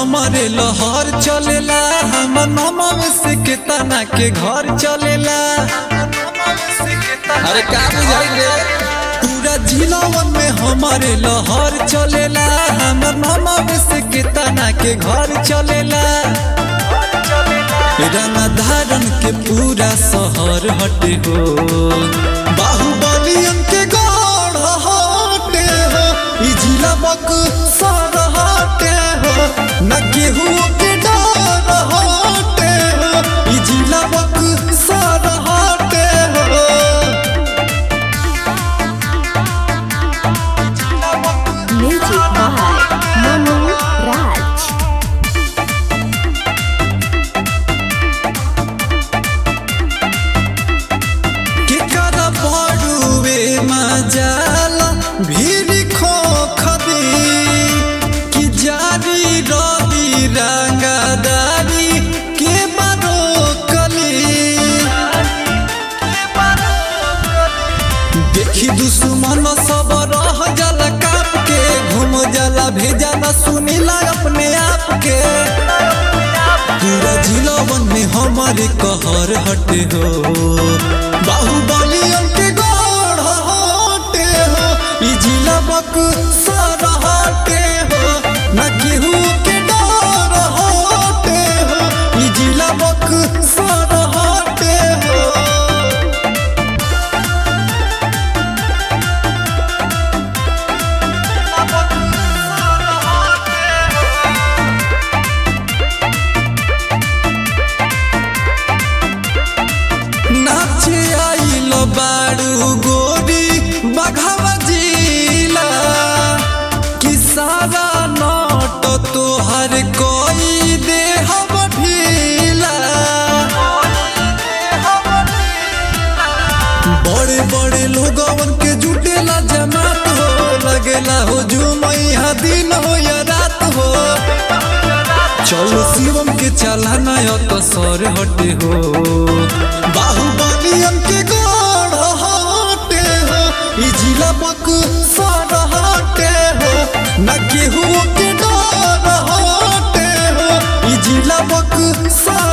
हमारे लहर चलेला हम नमव से केतना के घर चलेला अरे का बुझाई रे पूरा जिलावन में हमारे लहर चलेला हम नमव से केतना के घर चलेला रंग धारण के पूरा शहर हटे हो बाहुबलियन के गढ़ हटे हो ई जिला बक सर हटे हो न केहू के डर हटे हो ई जिला बक सर हटे हो Music by Manu Raj. केकर बड़ुए मजाल भीड़ खो खबी कि जारी रवि रंगदारी के बारो कली देखी दुश्मन सब रह जाला काप के घूम जाला भेजा न सुनीला अपने आप के पूरा जिलावन में हमारे कहर हटे हो बाहुबलियन के गढ़ हटे हो ई जिला बक सर हटे हो न केहू के डर हटे हो ई जिला बक सर हटे हो नाचे आइल बाड़ू गोरी बघावा जिला कि सारा नट तोहर कोई दे हम ढीला बड़े बड़े लोगवन के जुटेला जमात हो लगेला हो जुमैया दिन हो या रात हो चलो शिवम के चलाना तो सर हटे हो बाहुबलियन के गढ़ हटे हो ई जिला बक सर हटे हो न केहू के डर हटे हो ई जिला बक सर